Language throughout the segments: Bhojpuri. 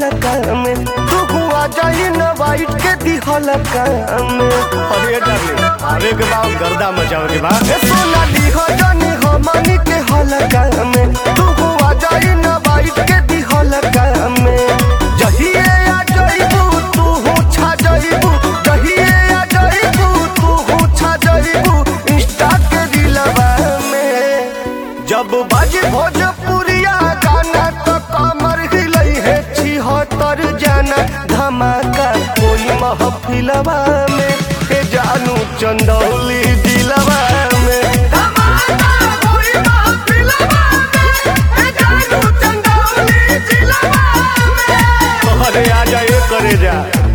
काम तू हुआ जाई न वाइट के दिहल काम अरे डार्लिंग आवे के बाद गर्दा मचावे के बाद ए सोना लिह जानी हमनी के हल काम तू हुआ जाई न वाइट के दिहल काम जहिए आ जाइबू तू हो छा जाइबू जहिए आ जाइबू तू हो छा जाइबू इंस्टा के दिलवा में जब बाजे भोजपुरिया गाना तो कमर हिलई है छिहत्तर जाना धमाका कोई महफिलवा में के जानू चंदौली दिलवा में धमाका कोई महफिलवा में के जानू चंदौली दिलवा में अरे आ जा ये करे जा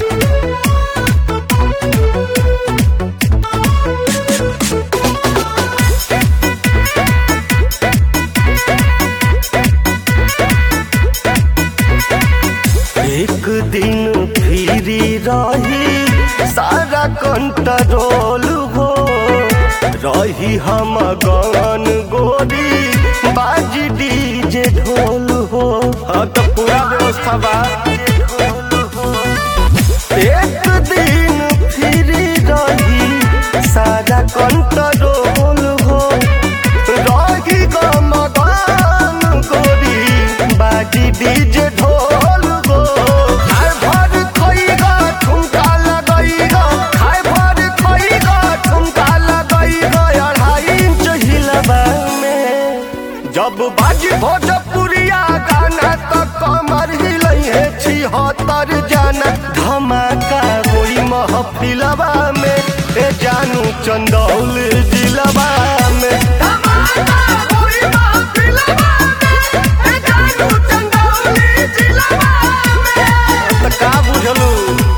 एक दिन फिरी रही सारा कंट्रोल हो रही हम गन गोरी बाजी डीजे ढोल हो हाँ तो पूरा व्यवस्था बा एक दिन फिरी रही सारा कंट्रोल हो रही गम गन गोरी बाजी डीजे ढोल हो खाए भर खइगा ठुमका लगइगा खाए भर खइगा ठुमका लगइगा अढ़ाई इंच हिलबा में जब बाजी भोजपुरिया गाना तो कमर हिलई है छिहत्तर जाना धमाका होई महफिलवा में ए जानू चंदौल दिलवा में धमाका होई महफिलवा में ए जानू चंदौल दिलवा में तो का बुझलू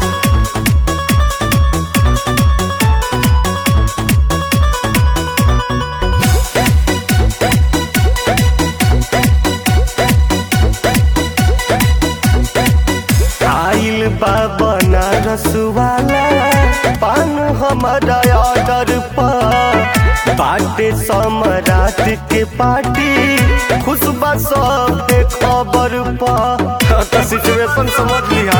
आइल बा बनारस वाला पान हमारा ऑर्डर पर बाटे सम्राट के पार्टी खुशबा सब खबर पर हाँ, तो सिचुएशन समझ लिया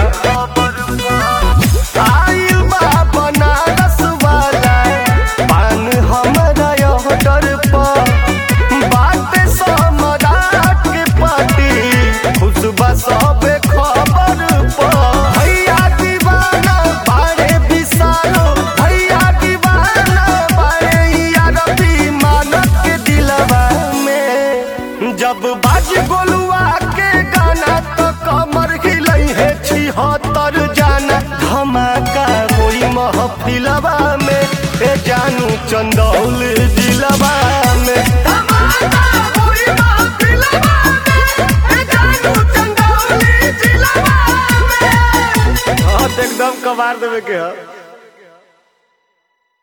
आइल बा बनारस वाला पान हमारा ऑर्डर पर बाटे सम्राट के पार्टी खुशबा सब खबर पर भैया दीवाना बारे विशालो भैया दीवाना बारे यारबी मानत के दिलवा में जब बाज गोलुआ के गाना तो कमर हिलई है छिहत्तर जाना धमाका होई महफिलवा में ए जानू चंदौल दिलवा में धमाका होई महफिलवा में ए जानू चंदौल दिलवा में हाँ तो एकदम कबार देवे के है